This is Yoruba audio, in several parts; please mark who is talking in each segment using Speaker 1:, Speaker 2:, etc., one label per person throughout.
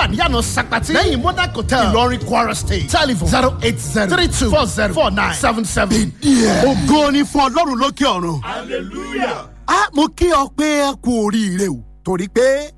Speaker 1: níyànà sakpati lẹ́yìn modern hotel ìlọrin kwara state telephone zero eight zero three two four zero four nine seven seven.
Speaker 2: ògo ni fún ọlọ́run lókè ọ̀run.
Speaker 3: hallelujah.
Speaker 2: a mo kí ọ pé ẹ kú oríire o torí pé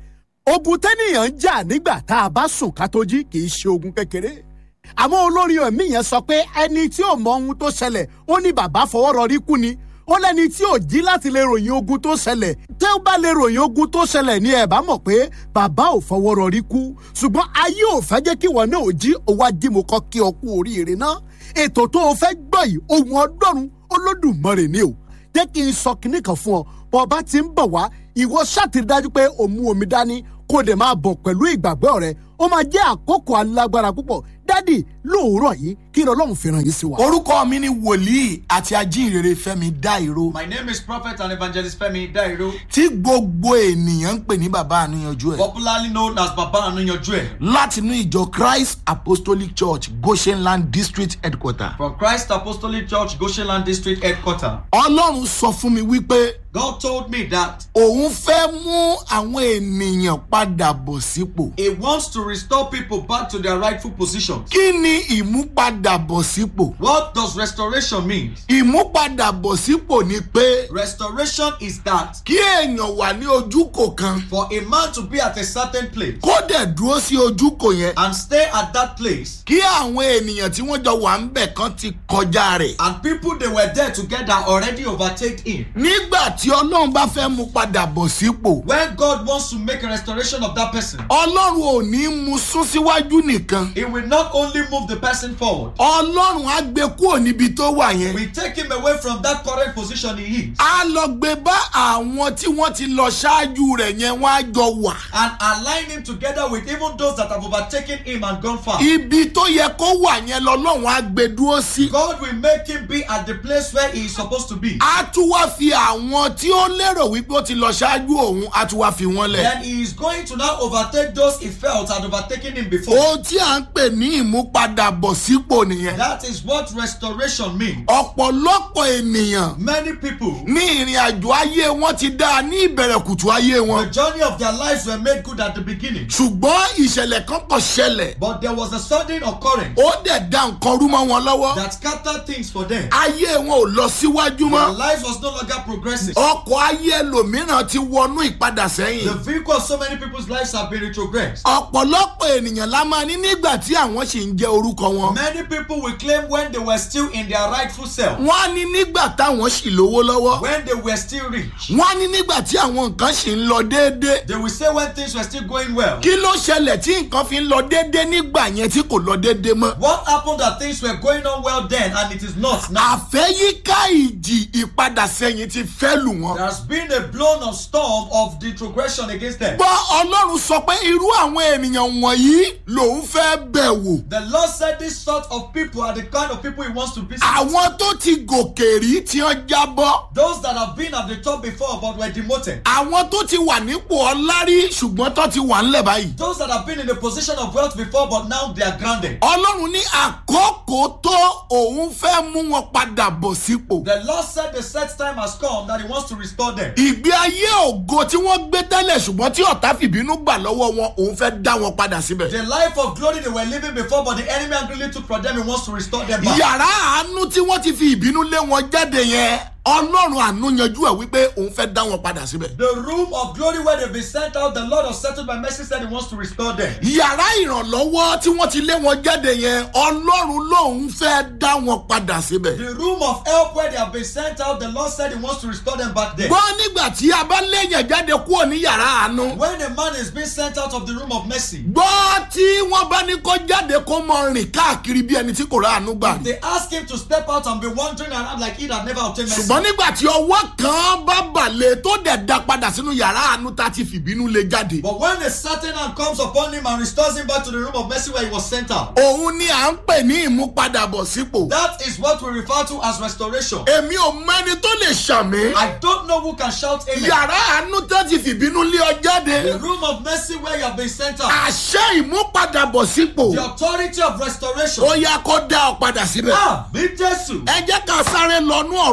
Speaker 2: ogun tẹ́nìyàn ń jà nígbà tá a bá sùn ká tó jí kì í ṣe ogun kékeré àmọ́ olórí ẹ̀mí yẹn sọ pé ẹni tí ò mọ ohun tó ṣẹlẹ̀ ó ní bàbá fọwọ́ rọrí kú ni ó lẹ́ni tí ò jí láti lè ròyìn ogun tó ṣẹlẹ̀ tẹ́ ó bá lè ròyìn ogun tó ṣẹlẹ̀ ní ẹ̀ bá mọ̀ pé bàbá ò fọwọ́ rọrí kú ṣùgbọ́n ayé ò fẹ́ jẹ́ kí wọn náà ò jí òwò ajímọ̀ kọ́ kí ọ kú oríire náà ètò tó o fẹ́ gbọ́ yìí ohun ọdọ́run olódùmarè ni o jẹ́ kí n sọ kinní kan fún ọ bọ́ ọba ti ń bọ̀ wá ìwọ ṣàtìrí dájú pé o mú omi dání kó o dẹ̀ máa bọ̀ pẹ̀lú ìgbàgbọ́ rẹ ó máa jẹ́ àkókò alágbára púpọ̀ dádì lóòrọ̀ yìí kí ni ọlọ́run fi ràn yín sí wa.
Speaker 4: orúkọ mi ni wòlíì àti ajínrere fẹmi dáìró
Speaker 3: My name is Prophet and Evangelist Femi Dairo,
Speaker 4: tí gbogbo ènìyàn ń pè ní bàbá àníyànjú ẹ
Speaker 3: popularly known as Baba Anuyanju ẹ,
Speaker 4: látinú ìjọ christ apostolic church goshenland district headquarter.
Speaker 3: from Christ Apostolic Church, Goshenland District Headquarter.
Speaker 4: ọlọ́run sọ fún mi wípé
Speaker 3: God told me that
Speaker 4: òun fẹ́ mú àwọn ènìyàn padà bọ̀ sípò.
Speaker 3: He wants to restore people back to their rightful positions.
Speaker 4: kí ni ìmúpadàbọ̀ sípò?
Speaker 3: What does restoration mean?
Speaker 4: ìmúpadàbọ̀ sípò ni pé
Speaker 3: Restoration is that
Speaker 4: kí èèyàn wà ní ojúkò kan
Speaker 3: for a man to be at a certain place
Speaker 4: kó dẹ̀ dúró sí ojúkò yẹn
Speaker 3: and stay at that place,
Speaker 4: kí àwọn ènìyàn tí wọ́n jọ wà ń bẹ̀ kan ti kọjá rẹ̀.
Speaker 3: and people they were there together already overtake him.
Speaker 4: nígbà tí ọlọ́run bá fẹ́ mú padà bọ̀ sípò
Speaker 3: When God wants to make a restoration of that person,
Speaker 4: ọlọ́run ò ní mú sún síwájú nìkan
Speaker 3: He will not only move the person forward,
Speaker 4: ọlọ́run á gbé kúrò níbi tó wà yẹn
Speaker 3: we take him away from that current position he is
Speaker 4: á lọ gbé bá àwọn tí wọ́n ti lọ ṣáájú rẹ̀ yẹn wọ́n á jọ wà.
Speaker 3: and align him together with even those that have overtaken him and gone far.
Speaker 4: ibi tó yẹ kó wà yẹn lọ́lọ́run á gbé dúró sí.
Speaker 3: God will make him be at the place where he is supposed to be.
Speaker 4: á tún wá fi àwọn tí ó lérò wípé ó ti lọ ṣáájú òun á tún wá fi wọ́n lẹ̀.
Speaker 3: Then he is going to now overtake those he felt had overtaken him before.
Speaker 4: ohun tí à ń pè ní ìmúpadàbọ̀ sípò nìyẹn.
Speaker 3: That is what restoration means.
Speaker 4: ọ̀pọ̀lọpọ̀ ènìyàn
Speaker 3: Many people,
Speaker 4: ní ìrìn àjò ayé wọn ti dáa ní ìbẹ̀rẹ̀ kùtù ayé
Speaker 3: the
Speaker 4: wọn.
Speaker 3: journey of their lives were made good at the beginning,
Speaker 4: ṣùgbọ́n ìṣẹ̀lẹ̀ kan kàn ṣẹlẹ̀
Speaker 3: but there was a sudden occurrence
Speaker 4: ó dẹ̀ da nǹkan rú mọ́ wọn lọ́wọ́.
Speaker 3: that scattered things for them.
Speaker 4: ayé wọn ò lọ síwájú
Speaker 3: Their
Speaker 4: mọ́.
Speaker 3: lives was no longer progressing.
Speaker 4: ọkọ̀ ayé ẹlòmíràn ti wọnú ìpadà
Speaker 3: The
Speaker 4: sẹ́yìn.
Speaker 3: vehicle of so many people's lives have been retrogressed.
Speaker 4: ọ̀pọ̀lọpọ̀ ènìyàn la máa ní nígbà tí àwọn sì ń jẹ́ orúkọ wọn.
Speaker 3: Many people will claim when they were still in their rightful self,
Speaker 4: wọ́n á ní nígbà táwọn sì lówó lọ́wọ́.
Speaker 3: when they were still rich.
Speaker 4: wọ́n á ní nígbà tí àwọn nǹkan sì ń lọ déédéé.
Speaker 3: They will say when things were still going well.
Speaker 4: kí ló ṣẹlẹ̀ tí nǹkan fi ń lọ déédéé nígbà yẹn tí kò lọ déédéé mọ́.
Speaker 3: What happened that things were going on well then and it is not now?
Speaker 4: àfẹ́yíká ìjì ìpadà sẹ́yìn ti fẹ́ lù wọ́n.
Speaker 3: There has been a blown of storm of retrogression against them.
Speaker 4: gbọ́ ọlọ́run sọ pé irú àwọn ènìyàn wọ̀nyí lòun fẹ́ bẹ̀ wò.
Speaker 3: The Lord said this sort of people are the kind of people He wants to visit.
Speaker 4: àwọn tó ti gòkè rí tí wọ́n jábọ́.
Speaker 3: Those that have been at the top before but were demoted.
Speaker 4: àwọn tó ti wà nípò ọlá rí ṣùgbọ́n tó ti wà ńlẹ̀ báyìí.
Speaker 3: Those that have been in a position of wealth before but now they are grounded.
Speaker 4: ọlọ́run ní àkókò tó òun fẹ́ mú wọn padà bọ̀ sípò.
Speaker 3: The Lord said the set time has come that He wants to restore them.
Speaker 4: ìgbé ayé ògo tí wọ́n gbé tẹ́lẹ̀ ṣùgbọ́n tí ọ̀tá fìbínú gbà lọ́wọ́ wọn òun fẹ́ dá wọn padà síbẹ̀.
Speaker 3: The life of glory they were living before, but the enemy angrily took from them. He wants to restore them back.
Speaker 4: yàrá àánú tí wọ́n ti fi ìbínú lé wọn jáde yẹn ọlọ́run àánú yanjú ẹ̀ wípé òun fẹ́ dá wọn padà síbẹ̀.
Speaker 3: The room of glory where they've been sent out, the Lord has settled by mercy said He wants to restore them.
Speaker 4: yàrá ìrànlọ́wọ́ tí wọ́n ti lé wọn jáde yẹn ọlọ́run lòun fẹ́ dá wọn padà síbẹ̀.
Speaker 3: The room of help where they have been sent out, the Lord said He wants to restore them back there.
Speaker 4: gbọ́ nígbà tí a bá léèyàn jáde kúrò ní yàrá àánú.
Speaker 3: When a man is being sent out of the room of mercy,
Speaker 4: gbọ́ tí wọ́n bá ní kó jáde kó mọ rìn káàkiri bí ẹni tí kò rà àánú gbà rí.
Speaker 3: they ask him to step out and be wandering around like he that never obtained mercy.
Speaker 4: ṣùgbọ́n nígbà tí ọwọ́ kan bá balẹ̀ tó dẹ̀ da padà sínú yàrá àánú tá a ti fìbínú lé jáde.
Speaker 3: But when a certain hand comes upon him and restores him back to the room of mercy where he was sent out,
Speaker 4: òun ni à ń pè ní ìmúpadàbọ̀ sípò.
Speaker 3: that is what we refer to as restoration.
Speaker 4: èmi ò mẹ́ni tó lè ṣàmì.
Speaker 3: I don't know who can shout amen.
Speaker 4: yàrá àánú tó ti fìbínú lé ọ jáde.
Speaker 3: The room of mercy where you have been sent out.
Speaker 4: àṣẹ ìmúpadàbọ̀ sípò.
Speaker 3: The authority of restoration.
Speaker 4: ó yá kó dá ọ padà síbẹ̀.
Speaker 3: Ah, mi Jesu.
Speaker 4: ẹ jẹ́ ká sáré lọ́nú ọ̀rọ̀ ọlọ́run.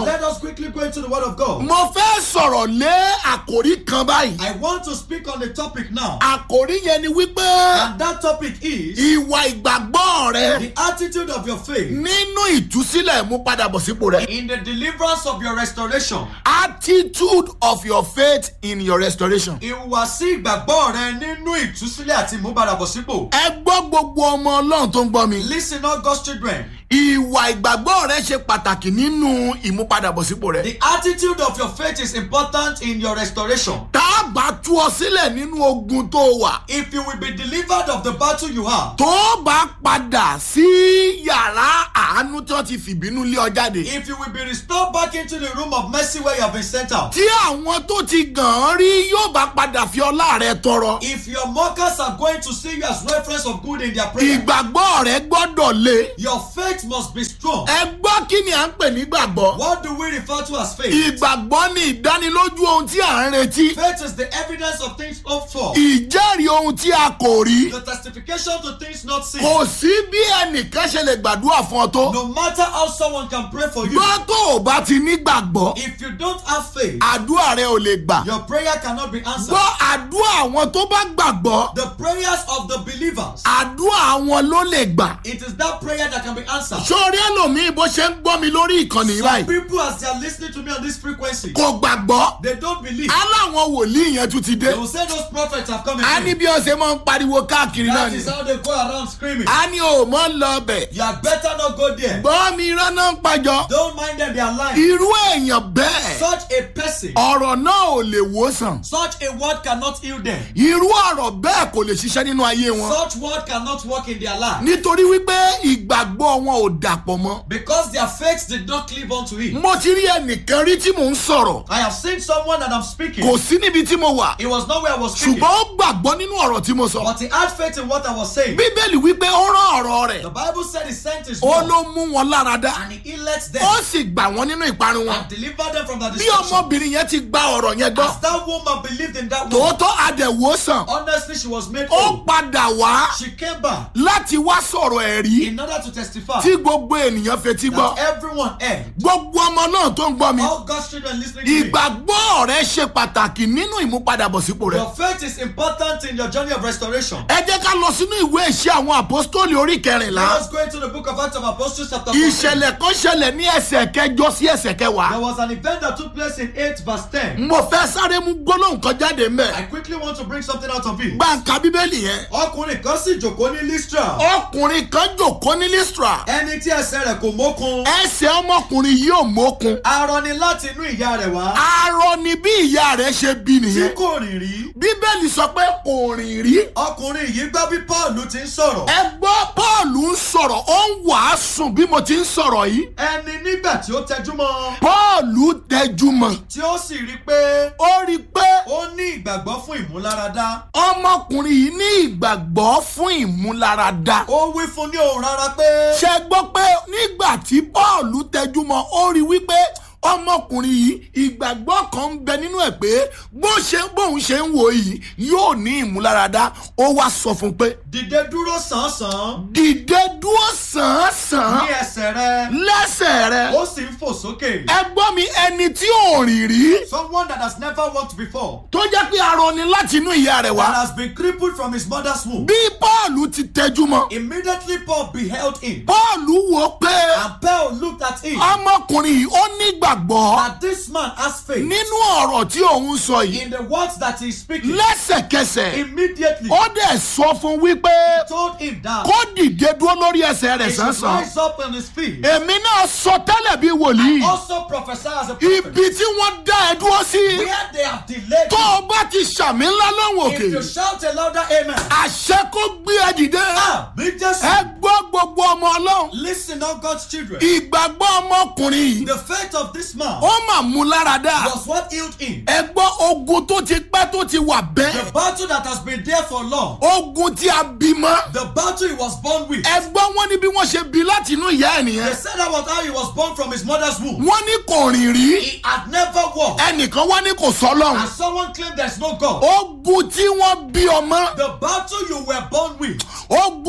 Speaker 3: Let us quickly go into the Word of God.
Speaker 4: mo fẹ́ sọ̀rọ̀ lé àkòrí kan báyìí
Speaker 3: I want to speak on the topic now.
Speaker 4: àkòrí yẹn ni wípé
Speaker 3: And that topic is
Speaker 4: ìwà ìgbàgbọ́ rẹ
Speaker 3: the attitude of your faith
Speaker 4: nínú ìtúsílẹ̀ mú padà bọ̀ sípò rẹ
Speaker 3: in the deliverance of your restoration.
Speaker 4: attitude of your faith in your restoration.
Speaker 3: Ìhùwàsí ìgbàgbọ́ rẹ nínú ìtúsílẹ̀ àti ìmúpadàbọ̀sípò.
Speaker 4: ẹ gbọ́ gbogbo ọmọ ọlọ́run tó ń gbọ́ mi.
Speaker 3: Listen, all God's children.
Speaker 4: ìwà ìgbàgbọ́ rẹ ṣe pàtàkì nínú ìmúpadàbọ̀sípò rẹ.
Speaker 3: The attitude of your faith is important in your restoration.
Speaker 4: tá a bá tú ọ sílẹ̀ nínú ogun tó wà.
Speaker 3: If you will be delivered of the battle you have,
Speaker 4: tó bá padà sí yàrá àánú tí wọ́n ti fìbínú lé ọ jáde.
Speaker 3: if you will be restored back into the room of mercy where you have been sent out,
Speaker 4: tí àwọn tó ti gàn án rí yóò bá padà fi ọlá rẹ tọrọ.
Speaker 3: if your mockers are going to see you as reference of good in their prayer,
Speaker 4: ìgbàgbọ́ rẹ gbọ́dọ̀ le.
Speaker 3: your faith must be strong.
Speaker 4: ẹ gbọ́ kí ni à ń pè ní gbàgbọ́.
Speaker 3: What do we refer to as faith?
Speaker 4: ìgbàgbọ́ ni ìdánilójú ohun tí à ń retí.
Speaker 3: Faith is the evidence of things hoped for,
Speaker 4: ìjẹ́rìí ohun tí a kò rí.
Speaker 3: the testification to things not seen.
Speaker 4: kò sí bí ẹnìkan ṣe lè gbàdúrà fún ọ tó.
Speaker 3: No matter how someone can pray for you,
Speaker 4: gbọ́ tó o bá ti ní gbàgbọ́
Speaker 3: if you don't have faith,
Speaker 4: àdúrà rẹ ò lè gbà.
Speaker 3: your prayer cannot be answered.
Speaker 4: gbọ́ àdúrà àwọn tó bá gbàgbọ́
Speaker 3: The prayers of the believers,
Speaker 4: àdúrà àwọn ló lè gbà.
Speaker 3: it is that prayer that can be answered.
Speaker 4: sórí ẹlòmíì bó ṣe ń gbọ́ mi lórí ìkànnì
Speaker 3: Some
Speaker 4: báyìí
Speaker 3: people, as they are listening to me on this frequency,
Speaker 4: kò gbàgbọ́.
Speaker 3: they don't believe.
Speaker 4: aláwọn wòlíì yẹn tún ti dé.
Speaker 3: They will say those prophets have come
Speaker 4: a ní
Speaker 3: again.
Speaker 4: bí ọ̀sẹ̀ máa ń pariwo káàkiri náà
Speaker 3: That
Speaker 4: ni.
Speaker 3: is how they go around screaming.
Speaker 4: a ní o mọ̀ ń lọ bẹ̀.
Speaker 3: You had better not go there.
Speaker 4: gbọ́ mi rọ́nà ń pàjọ.
Speaker 3: Don't mind them, they are lying.
Speaker 4: irú èèyàn bẹ́ẹ̀
Speaker 3: Such a person,
Speaker 4: ọ̀rọ̀ náà ò lè wòsàn.
Speaker 3: such a word cannot heal them.
Speaker 4: irú ọ̀rọ̀ bẹ́ẹ̀ kò lè ṣiṣẹ́ nínú ayé wọn.
Speaker 3: Such word cannot work in their life.
Speaker 4: nítorí wípé ìgbàgbọ́ wọn ò dàpọ̀ mọ́.
Speaker 3: Because their faith did not cleave unto it.
Speaker 4: mo ti rí ẹnìkan rí tí mò ń sọ̀rọ̀
Speaker 3: I have seen someone and I'm speaking.
Speaker 4: kò sí níbi tí mo wà
Speaker 3: It was not where I was speaking.
Speaker 4: ṣùgbọ́n ó gbàgbọ́ nínú ọ̀rọ̀ tí mo sọ.
Speaker 3: But he had faith in what I was saying.
Speaker 4: bíbélì wípé ó rán ọ̀rọ̀ rẹ̀
Speaker 3: The Bible said he sent his
Speaker 4: ó
Speaker 3: word
Speaker 4: ló mú wọn lára dá
Speaker 3: and he let them
Speaker 4: ó sì gbà wọ́n nínú ìparun wọn.
Speaker 3: and delivered them from the
Speaker 4: bí
Speaker 3: destruction.
Speaker 4: ọmọbìnrin yẹn ti gba ọ̀rọ̀ yẹn gbọ́
Speaker 3: As that woman believed in that word,
Speaker 4: tòótọ́ adẹ̀wòsàn
Speaker 3: honestly, she was made
Speaker 4: ó
Speaker 3: whole.
Speaker 4: padà wá
Speaker 3: She came back
Speaker 4: láti wá sọ̀rọ̀ ẹ̀rí
Speaker 3: in order to testify
Speaker 4: tí gbogbo ènìyàn fetí gbọ́
Speaker 3: that everyone heard.
Speaker 4: gbogbo ọmọ náà tó ń gbọ́ mi
Speaker 3: All God's children listening to me.
Speaker 4: ìgbàgbọ́ rẹ ṣe pàtàkì nínú ìmúpadàbọ̀sípò rẹ.
Speaker 3: Your faith is important in your journey of restoration.
Speaker 4: ẹ jẹ́ ká lọ sínú ìwé ìṣe àwọn àpọ́stólì orí kẹrìnlá
Speaker 3: Let us go into the book of Acts of Apostles chapter 14.
Speaker 4: ìṣẹ̀lẹ̀ kan ṣẹlẹ̀ ní ẹsẹ̀ kẹjọ sí ẹsẹ̀
Speaker 3: There
Speaker 4: kẹwàá
Speaker 3: was an event that took place in 8 verse 10.
Speaker 4: mo fẹ́ sáré mú gbólóhùn kan jáde mẹ́
Speaker 3: I quickly want to bring something out of it.
Speaker 4: gbàǹkà bíbélì yẹn
Speaker 3: Ọkùnrin kan sì jòkó ní Lystra.
Speaker 4: ọkùnrin kan jòkó ní listra
Speaker 3: Ẹni tí ẹsẹ̀ rẹ̀ kò mókun.
Speaker 4: ẹsẹ̀ ọmọkùnrin yìí ò mókun
Speaker 3: Arọ ni láti inú ìyá rẹ̀ wá.
Speaker 4: arọ ni bí ìyá rẹ̀ ṣe bí
Speaker 3: Tí
Speaker 4: nìyẹn
Speaker 3: kò rìn rí.
Speaker 4: bíbélì sọ pé kò rìn rí
Speaker 3: Ọkùnrin yìí gbọ́ bí Pọ́ọ̀lù ti ń sọ̀rọ̀.
Speaker 4: ẹ gbọ́ pọ́ọ̀lù ń sọ̀rọ̀ ó ń wàásù bí mo ti ń sọ̀rọ̀ yìí
Speaker 3: Ẹni nígbà tí ó tẹjú mọ́.
Speaker 4: pọ́ọ̀lù tẹjúmọ́
Speaker 3: Tí ó sì rí pé
Speaker 4: ó rí i pé
Speaker 3: ó ní ìgbàgbọ́ fún ìmúláradá.
Speaker 4: ọmọkùnrin yìí ní ìgbàgbọ́ fún ìmúláradá.
Speaker 3: Ó wí fún ní òun rárá pé.
Speaker 4: ṣe gbọ́ pé nígbà tí paul tẹjúmọ́ ó rí wípé ọmọkùnrin yìí ìgbàgbọ́ kan ń bẹ nínú ẹ̀ pé bó ṣe bóun ṣe ń wò yìí yóò ní ìmúláradá ó wá sọ fún un pé
Speaker 3: Dìde dúró sàn-án
Speaker 4: dìde dúró sàn-án
Speaker 3: ní ẹsẹ̀ rẹ̀.
Speaker 4: lẹ́sẹ̀ rẹ
Speaker 3: Ó sì ń fò sókè.
Speaker 4: ẹ gbọ́ mi ẹni tí ò rìn rí
Speaker 3: Someone that has never walked before.
Speaker 4: tó jẹ́ pé arọ ni láti inú ìyá rẹ̀
Speaker 3: That
Speaker 4: wá
Speaker 3: has been crippled from his mother's womb.
Speaker 4: bí paul ti tẹjúmọ́
Speaker 3: Immediately Paul beheld him.
Speaker 4: paul wò pé
Speaker 3: And Paul looked at him.
Speaker 4: ọmọkùnrin yìí ó nígbàgbọ́
Speaker 3: That this man has faith
Speaker 4: nínú ọ̀rọ̀ tí òun sọ yìí
Speaker 3: in the words that he is speaking.
Speaker 4: lẹ́sẹ̀kẹsẹ̀
Speaker 3: Immediately
Speaker 4: ó dẹ̀ sọ fún wípé
Speaker 3: told him that
Speaker 4: kó dìde dúró lórí ẹsẹ̀ rẹ̀
Speaker 3: he should
Speaker 4: sánsan
Speaker 3: rise up on his feet.
Speaker 4: èmi náà sọ tẹ́lẹ̀ bí wòlíì
Speaker 3: Also prophesy as a prophet.
Speaker 4: ibi tí wọ́n dá ẹ dúró sí
Speaker 3: Where they have delayed
Speaker 4: tó
Speaker 3: you.
Speaker 4: o bá ti ṣàmì ńlá lọ́wọ́
Speaker 3: If
Speaker 4: òkè
Speaker 3: you shout a louder amen.
Speaker 4: àṣẹ kó gbé ẹ dìde
Speaker 3: Ah, me just
Speaker 4: ẹ gbọ́ gbogbo ọmọ ọlọ́run
Speaker 3: listen on God's children.
Speaker 4: ìgbàgbọ́ ọmọkùnrin yìí
Speaker 3: The faith of this man
Speaker 4: ó mà mú lára dá
Speaker 3: was what healed him.
Speaker 4: ẹ gbọ́ ogun tó ti pẹ́ tó ti wà bẹ́ẹ̀
Speaker 3: The battle that has been there for long.
Speaker 4: ogun tí a bímọ
Speaker 3: The battle he was born with.
Speaker 4: ẹ gbọ́ wọn ní bí wọ́n ṣe bí láti inú ìyá ẹ̀
Speaker 3: They
Speaker 4: nìyẹn
Speaker 3: said that was how he was born from his mother's womb.
Speaker 4: wọ́n ní kò rìn rí
Speaker 3: He had never walked.
Speaker 4: ẹnìkan wá ní kò sọ́lọ́run
Speaker 3: And someone claimed there's no God.
Speaker 4: ogun tí wọ́n bí ọmọ
Speaker 3: The battle you were born with.
Speaker 4: ogun tó ti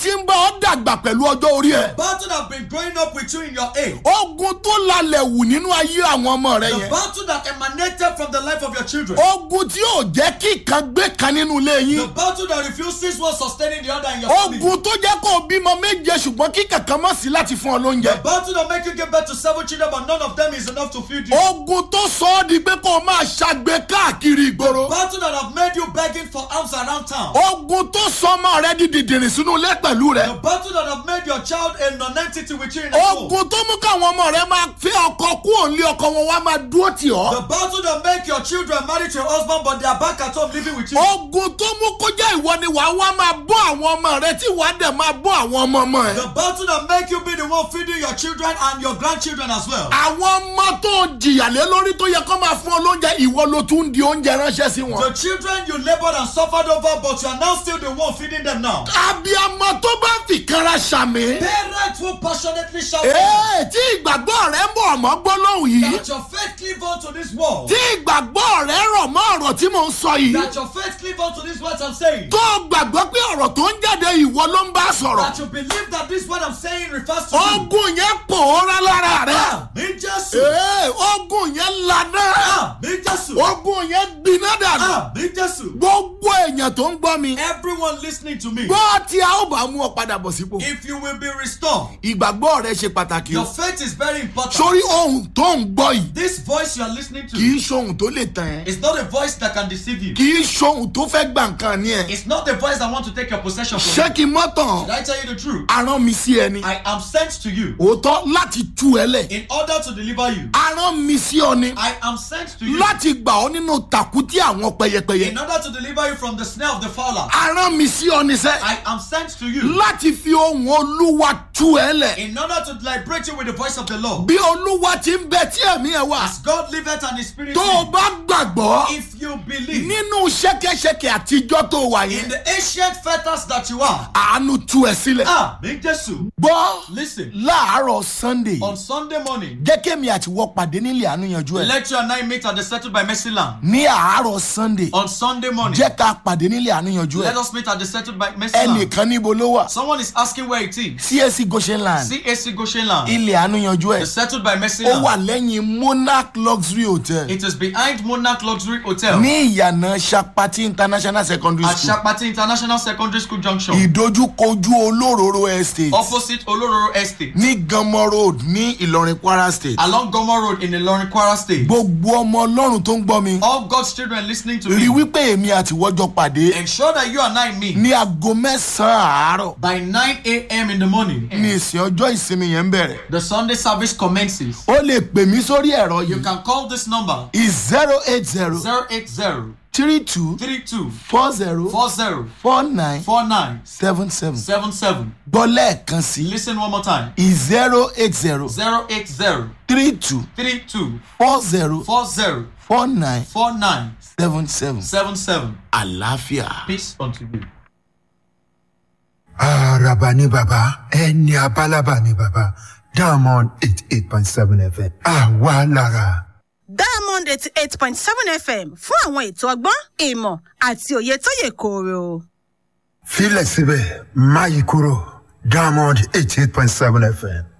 Speaker 4: ti ń bá ọ dàgbà pẹ̀lú ọjọ́ orí ẹ̀.
Speaker 3: Battle that have been growing up with you in your age.
Speaker 4: ogun tó lalẹ̀ wù nínú ayé àwọn ọmọ rẹ
Speaker 3: The
Speaker 4: yẹn.
Speaker 3: battle that emanated from the life of your children.
Speaker 4: ogun tí yóò jẹ́ kí kan gbé kan nínú ilé
Speaker 3: The
Speaker 4: yín.
Speaker 3: battle that refuses one sustaining the other in your family.
Speaker 4: ogun tó jẹ́ kó o bímọ méje ṣùgbọ́n kí kankan mọ̀ sí láti fún ọ
Speaker 3: The
Speaker 4: lóúnjẹ.
Speaker 3: battle that make you give birth to seven children but none of them is enough to feed you.
Speaker 4: ogun tó sọ ọ́ di pé kó o máa ṣàgbé káàkiri ìgboro.
Speaker 3: Battle that have made you begging for arms around town.
Speaker 4: ogun tó sọ ọmọ rẹ di dìdìrìn sínú ilé pẹ̀lú
Speaker 3: The
Speaker 4: rẹ.
Speaker 3: battle that have made your child a non-entity with you in the home.
Speaker 4: ogun tó mú káwọn ọmọ rẹ máa fi ọkọ kú òǹlé ọkọ wọn wá máa dúró tì
Speaker 3: The
Speaker 4: ọ́.
Speaker 3: battle that make your children marry to your husband but they are back at home living with you.
Speaker 4: ogun tó mú kó jẹ́ ìwọ ni wàá wá máa bọ́ àwọn ọmọ rẹ tí wàá dẹ̀ máa bọ́ àwọn ọmọ ọmọ ẹ.
Speaker 3: The battle that make you be the one feeding your children and your grandchildren as well.
Speaker 4: àwọn ọmọ tó jìyà lé lórí tó yẹ kó máa fún ọ lóúnjẹ ìwọ ló tún ń di oúnjẹ ránṣẹ́ sí wọn.
Speaker 3: The children you labored and suffered over but you are now still the one feeding them now.
Speaker 4: abiyamọ tó bá fìkanra ṣàmì.
Speaker 3: Parents who passionately shout
Speaker 4: ee tí ìgbàgbọ́ rẹ ń bọ̀ ọmọ gbólóhùn yìí.
Speaker 3: that your faith cleave unto this world.
Speaker 4: tí ìgbàgbọ́ rẹ rọ̀ mọ́ ọ̀rọ̀ tí mò ń sọ yìí.
Speaker 3: That your faith cleave unto this words I'm saying.
Speaker 4: tó o gbàgbọ́ pé ọ̀rọ̀ tó ń jáde ìwọ ló ń bá sọ̀rọ̀.
Speaker 3: That you believe that this word I'm saying refers to you.
Speaker 4: ogun yẹn pòórá lára rẹ.
Speaker 3: Àmì Jésù.
Speaker 4: ee ogun yẹn lànà.
Speaker 3: Àmì Jésù.
Speaker 4: ogun yẹn gbiná dànù.
Speaker 3: Àmì Jésù.
Speaker 4: gbogbo èèyàn tó ń gbọ́ mi.
Speaker 3: Everyone listening to me.
Speaker 4: gbọ́ tí a ó bá mú ọ padà bọ̀ sípò.
Speaker 3: If you will be restored,
Speaker 4: ìgbàgbọ́ rẹ ṣe pàtàkì
Speaker 3: your
Speaker 4: o.
Speaker 3: faith is very important.
Speaker 4: sórí ohun tó ń gbọ́ yìí
Speaker 3: This voice you are listening to
Speaker 4: kì í ṣohun tó lè tàn ẹ́.
Speaker 3: is not a voice that can deceive you.
Speaker 4: kì í ṣohun tó fẹ́ gbà nǹkan ní ẹ̀.
Speaker 3: It's not a voice that want to take your possession from
Speaker 4: ṣé
Speaker 3: you.
Speaker 4: kí n mọ́ tàn?
Speaker 3: Did I tell you the truth?
Speaker 4: arán mi sí ẹni.
Speaker 3: I am sent to you
Speaker 4: òótọ́ láti tú ẹ lẹ̀.
Speaker 3: in order to deliver you.
Speaker 4: arán mi sí ọ ni.
Speaker 3: I am sent to you
Speaker 4: láti gbà ọ́ nínú tàkútí àwọn pẹyẹpẹyẹ.
Speaker 3: in order to deliver you from the snare of the fowler.
Speaker 4: arán mi sí ọ ni sẹ́.
Speaker 3: I am sent to you
Speaker 4: láti fi ohun olúwa tú ẹ lẹ̀.
Speaker 3: in order to liberate you with the voice of the Lord.
Speaker 4: bí olúwa ti ń bẹ tí ẹ̀mí ẹ wà.
Speaker 3: As God liveth and His Spirit
Speaker 4: tó o
Speaker 3: lives,
Speaker 4: bá gbàgbọ́
Speaker 3: if you believe
Speaker 4: nínú ṣẹ́kẹ́ṣẹkẹ̀ àtijọ́ tó wà
Speaker 3: in
Speaker 4: yẹn.
Speaker 3: the ancient fetters that you are,
Speaker 4: àánú tú ẹ sílẹ̀.
Speaker 3: ah, make Jesus.
Speaker 4: gbọ́
Speaker 3: Listen,
Speaker 4: láàárọ̀ sunday
Speaker 3: on Sunday morning,
Speaker 4: jẹ́ kémi àti wọ́ pàdé nílé àánú yanjú ẹ̀.
Speaker 3: let you and I meet at the settled by mercy land.
Speaker 4: ní àárọ̀ sunday
Speaker 3: On Sunday morning,
Speaker 4: jẹ́ ká pàdé nílé àánú yanjú
Speaker 3: let
Speaker 4: ẹ̀.
Speaker 3: us meet at the settled by mercy land.
Speaker 4: ẹnìkan níbo ló wà.
Speaker 3: Someone is asking where it is.
Speaker 4: csc goshen land
Speaker 3: CAC Goshen land.
Speaker 4: ilé àánú yanjú
Speaker 3: The
Speaker 4: ẹ̀.
Speaker 3: settled by mercy
Speaker 4: ó wà
Speaker 3: land.
Speaker 4: lẹ́yìn monarch luxury hotel
Speaker 3: It is behind Monarch Luxury Hotel
Speaker 4: ní ìyànà sapati international secondary
Speaker 3: at
Speaker 4: school
Speaker 3: Shapati International Secondary School Junction,
Speaker 4: ìdojúkojú olóróró estate
Speaker 3: opposite Olororo Estate,
Speaker 4: ní ganmọ road ní ìlọrin kwara state.
Speaker 3: along Gomo Road in Ilorin, Kwara State.
Speaker 4: gbogbo ọmọ ọlọ́run tó ń gbọ́ mi
Speaker 3: All God's children listening to
Speaker 4: rí
Speaker 3: me,
Speaker 4: wípé èmi àti wọ́jọ́ pàdé
Speaker 3: ensure that you and I meet
Speaker 4: ní aago mẹ́sàn-án àárọ̀
Speaker 3: by 9 a.m. in the morning.
Speaker 4: ní ìsìn ọjọ́ ìsinmi yẹn ń bẹ̀rẹ̀.
Speaker 3: The Sunday service commences.
Speaker 4: ó lè pè mí sórí ẹ̀rọ
Speaker 3: You
Speaker 4: yìí
Speaker 3: can call this number
Speaker 4: zero eight zero
Speaker 3: 080
Speaker 4: three two
Speaker 3: 32
Speaker 4: four zero
Speaker 3: 40
Speaker 4: four nine
Speaker 3: 49
Speaker 4: seven seven
Speaker 3: 77.
Speaker 4: gbọ́ lẹ́ẹ̀kan sí
Speaker 3: Listen one more time.
Speaker 4: zero eight zero
Speaker 3: 080
Speaker 4: three two
Speaker 3: 32
Speaker 4: four zero
Speaker 3: 40
Speaker 4: four nine
Speaker 3: 49
Speaker 4: seven seven
Speaker 3: 77.
Speaker 4: àlàáfíà.
Speaker 3: Peace unto you.
Speaker 5: Araba ni bàbá, ẹni abálábà ni bàbá, Diamond eight eight point seven FM. Àwa lára.
Speaker 6: diamond eighty eight point seven fm fún àwọn ètò ọgbọ́n ìmọ̀ àti òye tó yè kooro.
Speaker 5: Filẹ̀ síbẹ̀, máyì kúrò, Diamond eight eight point seven FM.